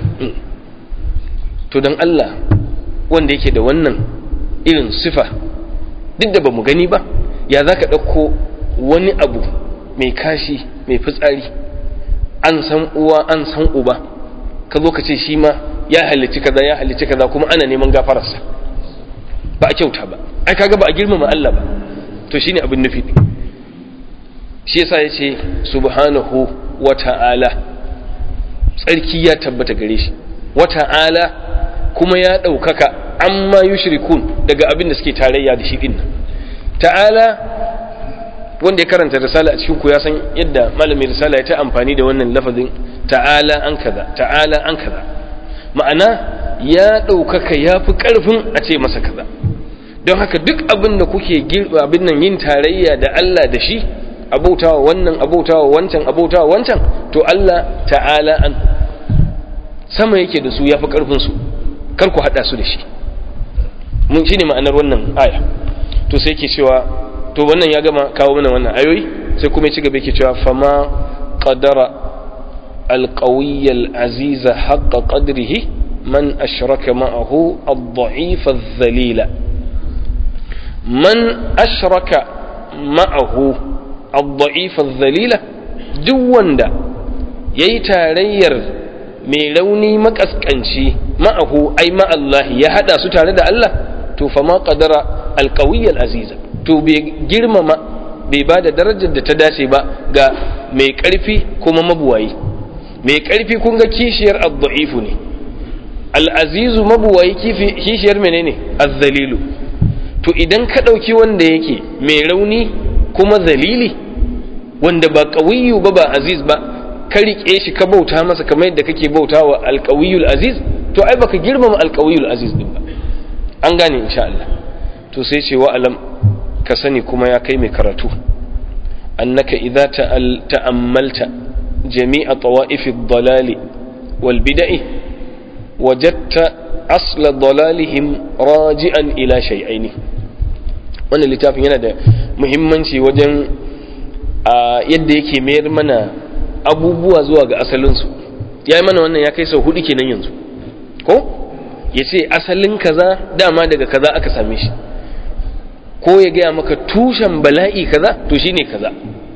to don Allah wanda yake da wannan irin sifa duk da ba mu gani ba ya za ka ɗauko wani abu mai kashi mai fitsari an san uwa an san uba ka zo ka ce shi ma ya halicci kaza ya halicci kaza kuma ana neman gafararsa ba a kyauta ba ai kaga ba a girmama Allah ba to shine abin nufi shi yasa yace subhanahu wa ta'ala tsarki ya tabbata gare shi wa ta'ala kuma ya ɗaukaka amma yushrikun daga abin da suke tarayya da shi din ta'ala wanda ya karanta risala a cikin ku ya san yadda malamin risala ya ta amfani da wannan lafazin ta'ala an kaza ta'ala an kaza ma'ana ya ɗaukaka ya fi ƙarfin a ce masa kaza don haka duk abin da kuke abin nan yin tarayya da Allah da shi abautawa wannan abautawa wancan abautawa wancan to Allah ta'ala an sama yake da su yafi karfin su kar ku hada su da shi mun shine ma'anar wannan aya to sai yake cewa to wannan ya gama kawo mana wannan ayoyi sai kuma ya ci gaba yake cewa fama qadara القوي العزيز حق قدره من أشرك معه الضعيف الذليل من أشرك معه الضعيف الذليلة duk wanda ya yi tarayyar mai rauni makaskanci ma'ahu ai ma'allahi ya hada su tare da Allah to fa ma qadara alqawiyyal aziza to bai girmama bai ba da darajar da ta dace ba ga mai karfi kuma mabuwayi mai karfi kun ga kishiyar ad-da'ifu ne al-azizu mabuwayi kishiyar menene az-zalilu to idan ka dauki wanda yake mai rauni kuma zalili wanda ba ƙawiyu ba ba aziz ba ka riƙe shi ka bauta masa kamar yadda kake bauta wa alƙawiyul aziz to ai baka girmama alƙawiyul aziz din ba an gane insha Allah to sai ce wa alam ka sani kuma ya kai mai karatu annaka idza ta'ammalta jami'a tawa'if ad-dalali wal bid'i wajadta asla dalalihim raji'an ila shay'aini wannan littafin yana da muhimmanci wajen a yadda yake mayar mana abubuwa zuwa ga asalinsu ya yi mana wannan ya kai sau hudu kenan yanzu ko ya ce asalin kaza dama daga kaza aka same shi ko ya gaya maka tushen bala'i kaza to shine kaza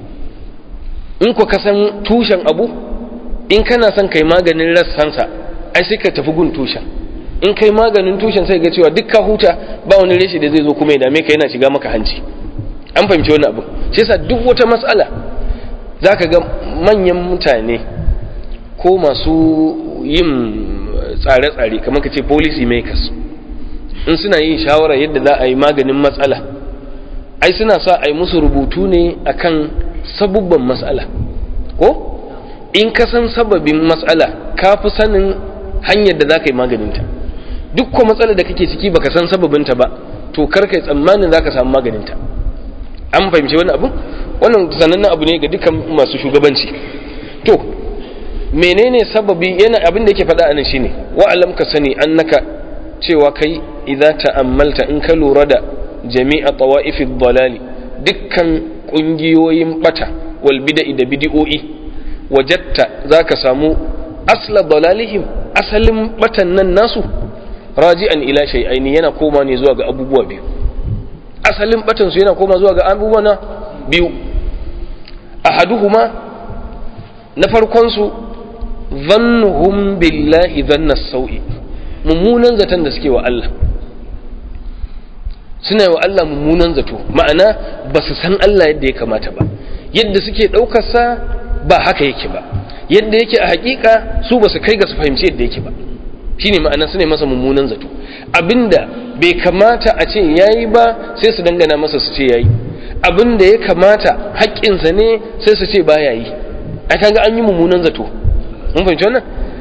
in ku ka san tushen abu in kana son kai maganin rassansa ai sai ka tafi gun tushen in kai maganin tushen sai ga cewa duk ka huta ba wani reshi da zai zo kuma ya dame ka yana shiga maka hanci an fahimci wani abu shi yasa duk wata matsala za ka ga manyan mutane ko masu yin tsare-tsare kamar ka ce policy makers in suna yin shawara yadda za a yi maganin matsala ai suna sa a yi musu rubutu ne akan sabubban matsala ko in ka san sababin matsala ka fi sanin hanyar da za ka yi maganinta duk ko matsala da kake ciki baka san sababinta ba to kar kai tsammanin za ka samu maganinta an fahimci wani abu wannan sanannen abu ne ga dukkan masu shugabanci to menene sababi yana abin da yake faɗa anan shine wa alam ka sani annaka cewa kai idza ta'ammalta in ka lura da jami'a tawa'if dalali dukkan kungiyoyin bata wal bid'i da bid'o'i wajatta zaka samu asla dalalihim asalin batan nan nasu raji'an ila shay'aini yana koma ne zuwa ga abubuwa biyu asalin batan su yana koma zuwa ga abubuwa na biyu ahaduhuma na farkon su dhannuhum billahi dhanna sau'i mummunan zaton da suke wa Allah suna yi wa Allah mummunan zato ma'ana ba su san Allah yadda ya kamata ba yadda suke ɗaukarsa ba haka yake ba yadda yake a hakika su ba su kai ga su fahimci yadda yake ba shine ma'ana su ne masa mummunan zato abinda bai kamata a ce yayi ba sai su dangana masa su ce yayi abinda ya kamata haƙƙinsa ne sai su ce baya yi ai kaga an yi mummunan zato mun fahimci wannan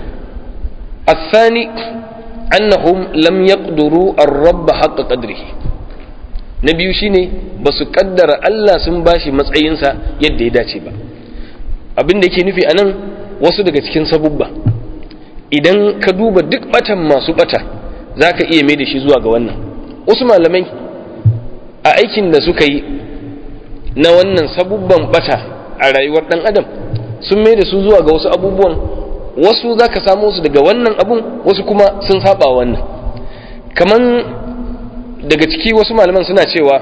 الثاني أنهم لم يقدروا الرب حق قدره na biyu shine ba su kaddara Allah sun bashi matsayinsa yadda ya dace ba abin da yake nufi a nan wasu daga cikin sabubba idan ka duba duk batan masu bata za ka iya mai da shi zuwa ga wannan wasu malamai a aikin da suka yi na wannan sabubban bata a rayuwar dan adam sun mai da su zuwa ga wasu abubuwan wasu za ka samu su daga wannan abun wasu kuma sun saba wannan kaman daga ciki wasu malaman suna cewa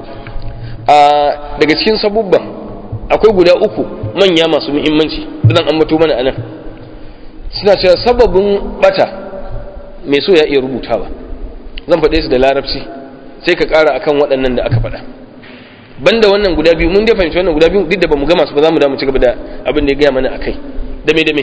a daga cikin sabubban akwai guda uku manya masu muhimmanci zan ambato mana anan suna cewa sababin bata mai so ya iya rubutawa zan faɗe su da larabci sai ka ƙara akan waɗannan da aka faɗa banda wannan guda biyu mun dai fahimci wannan guda biyu duk da bamu gama su ba za mu da mu ci gaba da abin da ya gaya mana akai dame dame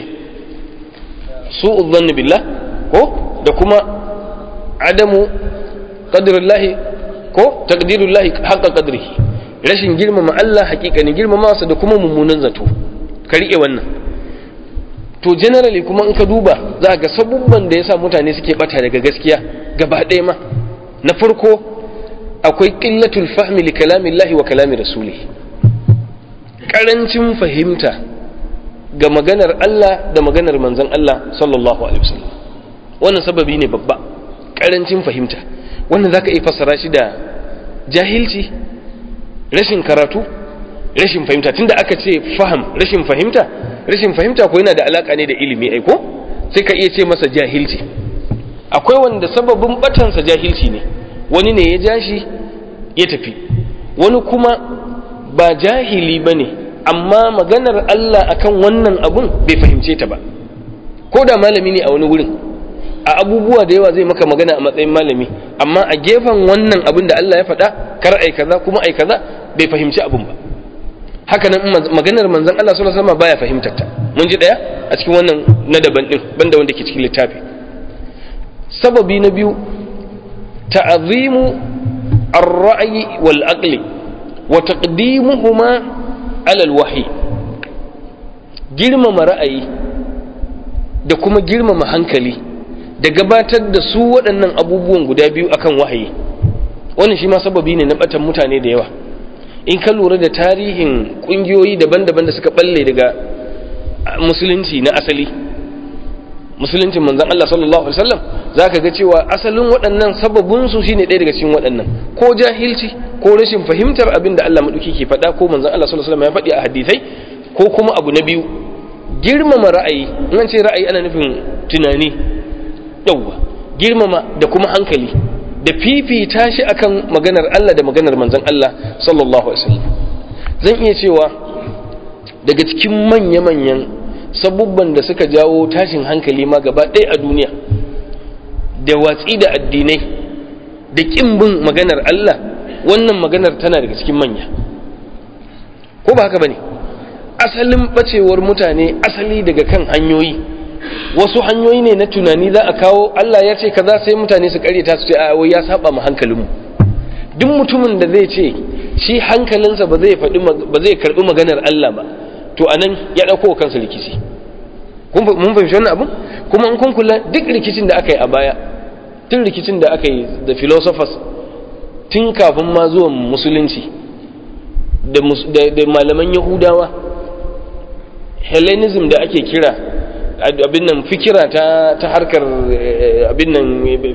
su'udh dhanni billah ko da kuma adamu qadrullahi ko taqdirullahi haqqa qadrihi rashin girmama Allah hakikani girmama sa da kuma mummunan zato ka rike wannan to generally kuma in ka duba za ga sabubban da yasa mutane suke bata daga gaskiya gaba ɗaya ma na farko akwai qillatul fahmi li kalamillahi wa kalami rasulih karancin fahimta ga maganar Allah da maganar manzon Allah sallallahu alaihi wasallam wannan sababi ne babba karancin fahimta wannan zaka iya fassara shi da jahilci rashin karatu rashin fahimta tunda aka ce faham rashin fahimta rashin fahimta ko yana da alaka ne da ilimi ai ko sai ka iya ce masa jahilci akwai wanda sababin batansa jahilci ne wani ne ya ja shi ya tafi wani kuma ba jahili ba ne amma maganar Allah akan wannan abun bai fahimce ta ba ko da malami ne a wani wurin a abubuwa da yawa zai maka magana a matsayin malami amma a gefen wannan abin da Allah ya faɗa kar ai kaza kuma ai kaza bai fahimci abin ba haka nan maganar manzon Allah sallallahu alaihi wasallam baya fahimtar ta mun ji daya a cikin wannan na daban din banda wanda ke cikin littafi sababi na biyu ta'zimu ar-ra'yi wal aqli wa taqdimuhuma ala al-wahyi girmama ra'ayi da kuma girmama hankali da gabatar da su waɗannan abubuwan guda biyu akan wahayi wannan shi ma sababi ne na batan mutane da yawa in ka lura da tarihin ƙungiyoyi daban-daban da suka balle daga musulunci na asali musuluncin manzon Allah sallallahu alaihi wasallam zaka ga cewa asalin waɗannan sababin su shine ɗaya daga cikin waɗannan ko jahilci ko rashin fahimtar abin da Allah madauki ke faɗa ko manzon Allah sallallahu alaihi wasallam ya faɗi a hadisai ko kuma abu na biyu girmama ra'ayi in ce ra'ayi ana nufin tunani yauwa girmama da kuma hankali da fifita shi akan maganar Allah da maganar manzon Allah sallallahu alaihi wasallam zan iya cewa daga cikin manya-manyan sabubban da suka jawo tashin hankali ma gaba ɗaya a duniya da watsi da addinai da ƙin bin maganar Allah wannan maganar tana daga cikin manya ko ba haka bane asalin bacewar mutane asali daga kan hanyoyi wasu hanyoyi ne na tunani za a kawo Allah ya ce kaza sai mutane su karyata su ce a wai ya saba mu hankalinmu duk mutumin da zai ce shi hankalinsa ba zai faɗi ba zai karbi maganar Allah ba to anan ya dauko kansa rikici kun mun fahimci wannan abun kuma in kun kula duk rikicin da aka yi a baya tun rikicin da aka yi da philosophers tun kafin ma zuwan musulunci da malaman yahudawa hellenism da ake kira abin nan fikira ta ta harkar abin nan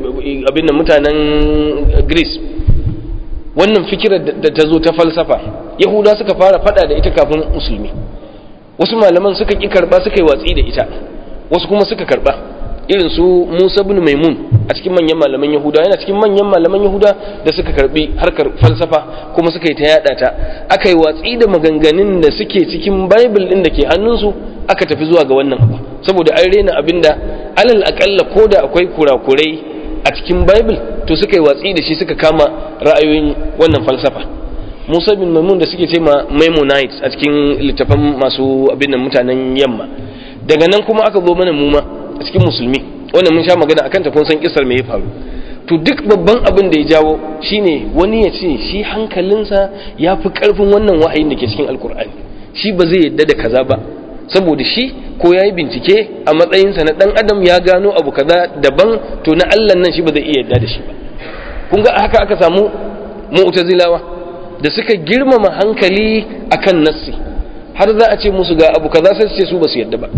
mutanen greece wannan fikirar da ta zo ta falsafa yahuda suka fara fada da ita kafin musulmi wasu malaman suka ki karba suka yi watsi da ita wasu kuma suka karba irin su Musa ibn Maimun a cikin manyan malaman Yahuda yana cikin manyan malaman Yahuda da suka karbi harkar falsafa kuma suka yi ta yada ta aka yi watsi da maganganun da suke cikin Bible din da ke hannunsu aka tafi zuwa ga wannan abu saboda an rena abinda alal akalla ko da akwai kurakurai a cikin Bible to suka yi watsi da shi suka kama ra'ayoyin wannan falsafa Musa bin Maimun da suke ce ma Maimonites a cikin littafan masu abin nan mutanen yamma daga nan kuma aka zo mana muma a cikin musulmi wannan mun sha magana akan ta kun san kisar me ya faru to duk babban abin da ya jawo shine wani ya ce shi hankalinsa ya fi karfin wannan wahayin da ke cikin alkur'ani shi ba zai yadda da kaza ba saboda shi ko ya yi bincike a matsayinsa na dan adam ya gano abu kaza daban to na allah nan shi ba zai iya yadda da shi ba kun ga haka aka samu mu'tazilawa da suka girmama hankali akan nassi har za a ce musu ga abu kaza sai su ce su ba su yadda ba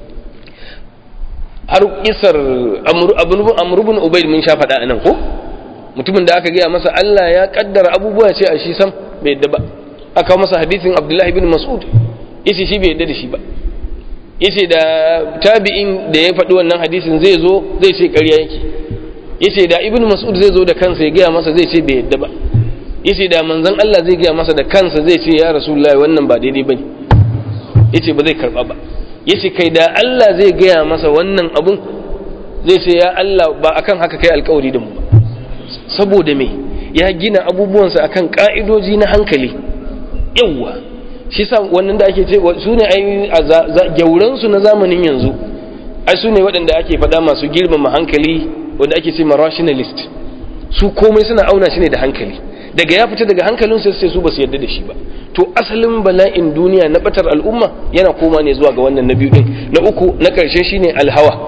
har kisar amurbin ubaid mun sha faɗa nan ko mutumin da aka gaya masa Allah ya kaddara abubuwa ce a shi sam bai yadda ba aka masa hadisin abdullahi bin mas'ud yace shi bai yadda da shi ba yace da tabi'in da ya faɗi wannan hadisin zai zo zai ce ƙarya yake yace da ibn mas'ud zai zo da kansa ya gaya masa zai ce bai yadda ba yace da manzon Allah zai gaya masa da kansa zai ce ya rasulullahi wannan ba daidai bane yace ba zai karba ba yace kai da Allah zai gaya masa wannan abun zai ce ya Allah ba akan haka kai alkawari da mu ba saboda me ya gina abubuwansa akan ka'idoji na hankali yawwa shi sa wannan da ake ce su ne ai gyauran su na zamanin yanzu ai su ne waɗanda ake faɗa masu girmama hankali wanda ake ce ma rationalist su komai suna auna shi ne da hankali daga ya fita daga hankalin sai sai su ba su yarda da shi ba to asalin bala'in duniya na batar al'umma yana koma ne zuwa ga wannan na biyu din na uku na karshe shine alhawa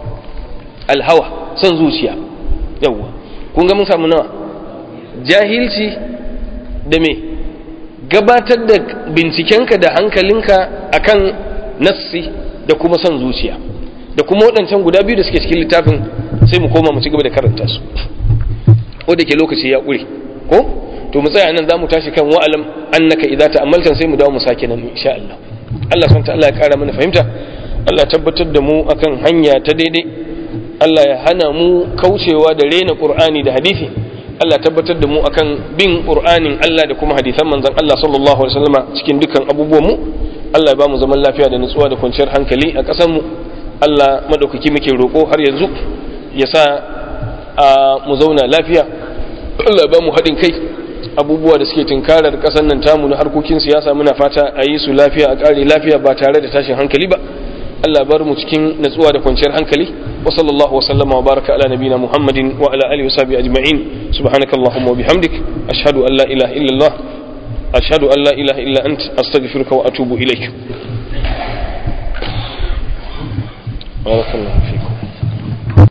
alhawa son zuciya yawa kun ga mun samu nawa jahilci da me gabatar da bincikenka da hankalinka akan nassi da kuma son zuciya da kuma waɗancan guda biyu da suke cikin littafin sai mu koma mu ci gaba da karanta su ko da ke lokaci ya ƙure ko to mu tsaya nan za mu tashi kan wa'alam annaka idza ta'ammalta sai mu dawo mu sake nan insha Allah Allah subhanahu ta'ala ya kara mana fahimta Allah tabbatar da mu akan hanya ta daidai Allah ya hana mu kaucewa da rena Qur'ani da hadisi Allah tabbatar da mu akan bin Qur'anin Allah da kuma hadisan manzon Allah sallallahu alaihi wasallam cikin dukkan abubuwan mu Allah ya ba mu zaman lafiya da nutsuwa da kwanciyar hankali a ƙasar mu Allah madaukaki muke roƙo har yanzu ya sa mu zauna lafiya Allah ba mu haɗin kai abubuwa da suke tunkarar ƙasar nan tamu na harkokin siyasa muna fata a yi su lafiya a ƙare lafiya ba tare da tashin hankali ba Allah bar mu cikin natsuwa da kwanciyar hankali wa sallallahu wa sallama wa baraka ala nabina Muhammadin wa ala alihi wa sahbihi ajma'in subhanakallahumma wa bihamdik ashhadu an la ilaha illa Allah ashhadu an la ilaha illa ant astaghfiruka wa atubu ilaik barakallahu